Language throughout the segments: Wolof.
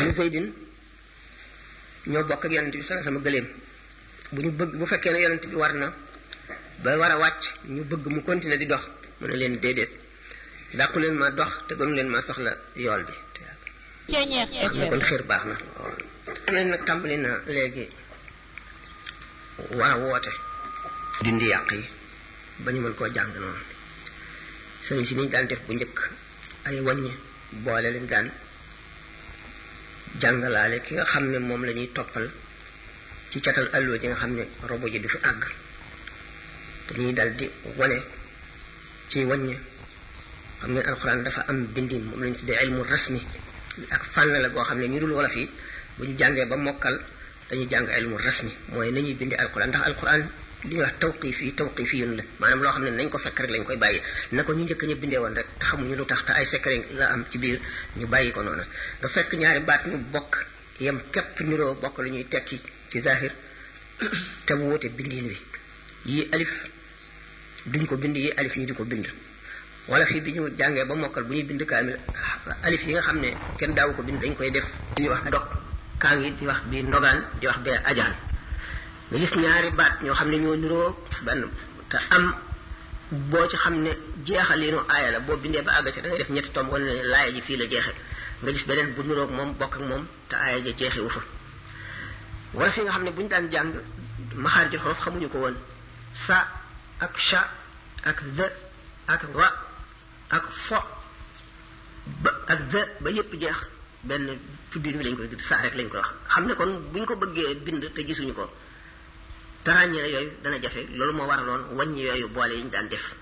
ni Zaydin ñoo bokk ak yonent bi sallallahu alayhi wasallam gëléem bu ñu bëgg bu fekkee ne yonent bi war na ba war a wàcc ñu bëgg mu continuer di dox mu ne leen déedéet dàqu leen ma dox te gënu leen ma soxla yool bi xam ne kon xër baax na xam ne nag tàmbali na léegi war a woote dindi yàq yi ba ñu mën koo jàng noonu sëriñ si niñ daan def bu njëkk ay wàññi boole leen daan jàngalaale ki nga xam ne moom la ñuy toppal ci catal alluwa ji nga xam ne robo ji du fi àgg dañuy dal di wane ci wàññi xam ne alxuraan dafa am bindin moom lañu tuddee ilmu rasmi ak fànn la goo xam ne ñu dul wolof yi bu ñu jàngee ba mokkal dañuy jàng ilmu rasmi mooy nañuy bindee alxuraan ndax alxuraan li ñuy wax tawqif yi tawqif yun la maanaam loo xam ne nañ ko fekk rek lañ koy bàyyi na ko ñu njëkk ñu bindee woon rek te xamuñu lu tax te ay secret la am ci biir ñu bàyyi ko noonu nga fekk ñaari baat ñu bokk yem képp niroo bokk lu ñuy tekki ci zahir te mu wute bindiin wi yii alif duñ ko bind yii alif ñu di ko bind wala fii bi ñu jàngee ba mokkal bu ñuy bind kaamil alif yi nga xam ne kenn daawu ko bind dañ koy def di wax dog kaa ngi di wax bi ndogaan di wax bee ajaan nga gis ñaari baat ñoo xam ne ñoo niroo benn te am boo ci xam ne jeexaliinu aaya la boo bindee ba àgg ci da ngay def ñetti tomb wane ne laaya ji fii la jeexe nga gis beneen bu niroog moom bokk ak moom te aaya ja jeexewu fa wala fi nga xam ne bu ñu daan jàng maxaarijul xuruf xamuñu ko woon sa ak sha ak the ak ra ak fo ba ak the ba yépp jeex benn tuddin wi lañ koy tudd saa rek lañ koy wax xam ne kon bu ñu ko bëggee bind te gisuñu ko te ràññee yooyu dana jafe loolu moo waraloon wàññi yooyu boole yi ñu daan def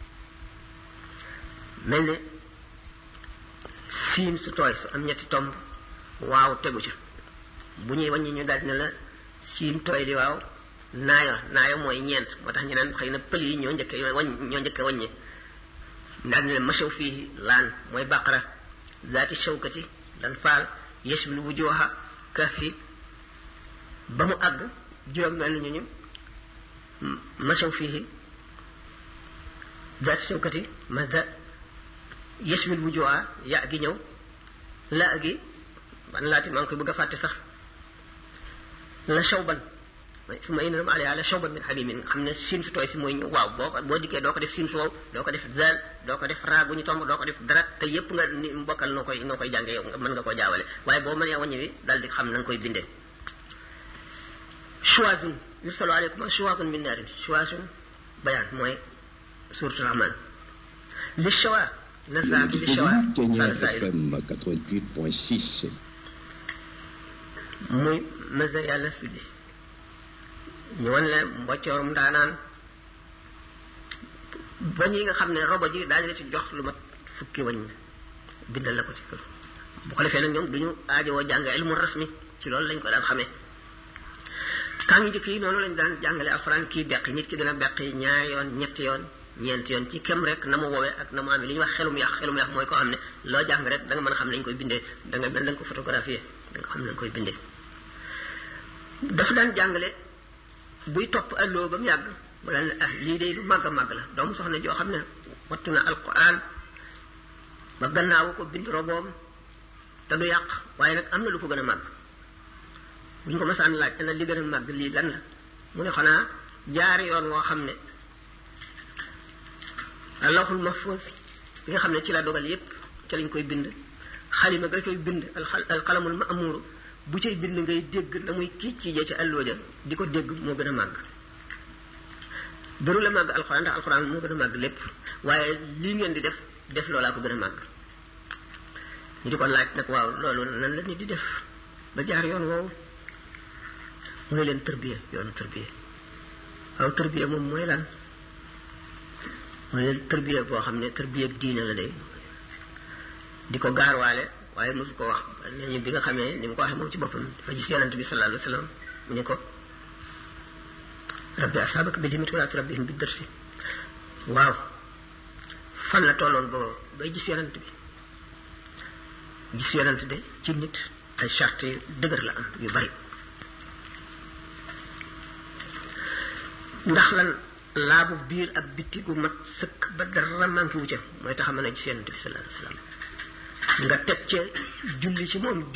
mel ne siin su tooy su am ñetti tomb waaw tegu ca bu ñuy wàññi ñu daal ne la siin tooy li waaw naayo naayo mooy ñeent moo tax ñu naan xëy na pël yi ñoo njëkke wañ ñoo njëkke wàññi daal ne la machaw fii laan mooy baqara zaati shawkati lan faal yashmil wujuha kahfi ba mu àgg juróom benn ñu ñu machaw fii zaati shawkati maza yashmil wujuha ya gi ñëw la gi ban laati maa ngi koy bëgg a fàtte sax la shawban su ma inam alay ala shawban min hamimin nga xam ne siin su tooy si mooy ñëw waaw boo ko boo dikkee doo ko def siin su wow doo ko def zal doo ko def raa gu ñu tomb doo ko def dara te yépp nga ni mbokkal noo koy noo koy jàngee yow nga mën nga koo jaawale waaye boo mënee wàññi wi dal di xam na nga koy bindee chuwazun yursalu aleykum chuwazun min naarin chuwazun bayaan mooy suratul rahman li chawa nazaatu li chawa FM 88.6 muy masa yàlla suddi ñu wan la mboccoorum daanaan bañ yi nga xam ne robo ji daañu la ci jox lu mat fukki wañ bindal la ko ci kër bu ko defee nag ñoom du ñu aajowoo jàng ilmu rasmi ci loolu lañ ko daan xamee kaa ngi njëkk yi noonu lañ daan jàngale alxuraan kii beqi nit ki dina beqi ñaari yoon ñetti yoon ñeenti yoon ci kem rek na mu woowee ak na mu amee li ñuy wax xelum yax xelum yax mooy koo xam ne loo jàng rek da nga mën a xam ne dañ koy bindee da nga mel da nga ko photographier da nga xam ne dañ koy bindee dafa daan jàngale buy topp alloo ba mu yàgg mu daan ne ah lii de lu màgg a màgg la doomu soxna joo xam ne wattu na alquran ba gannaawu ko bind roboom te du yàq waaye nag am na lu ko gën a màgg bu ñu ko masaan laaj ana li gën a màgg lii lan la mu ne xanaa jaar yoon woo xam ne allahul mahfuz li nga xam ne ci la dogal yépp ca lañ koy bind xalima nga koy bind alxalamul ma'muru bu cay bind ngay dégg na muy kii kii ci àlloo ja di ko dégg moo gën a màgg dëru la màgg alxuraan ndax alxuraan moo gën a màgg lépp waaye lii ngeen di def def loolaa ko gën a màgg ñu di ko laaj nag waaw loolu nan la nit di def ba jaar yoon woowu mu ne leen tërbiya yoonu tërbiya waaw tërbiya moom mooy lan mu ne leen tërbiya boo xam ne tërbiya diine la day di ko gaarwaale waaye mosu ko wax nee ñu bi nga xamee ni mu ko waxee moom ci boppam dafa gis yonent bi sallallahu alayhi wa sallam mu ne ko rabbi asaabaka bil himmati wala turabbihim bi dërsi waaw fan la tolloon boobu bay gis yonent bi gis yonent de ci nit ay charte yu dëgër la am yu bari ndax lan laabu biir ak bitti gu mat sëkk ba dara manqué wu ca mooy tax a mën a gis yonent bi sallallahu alayhi wa sallam nga teg ca julli ci moom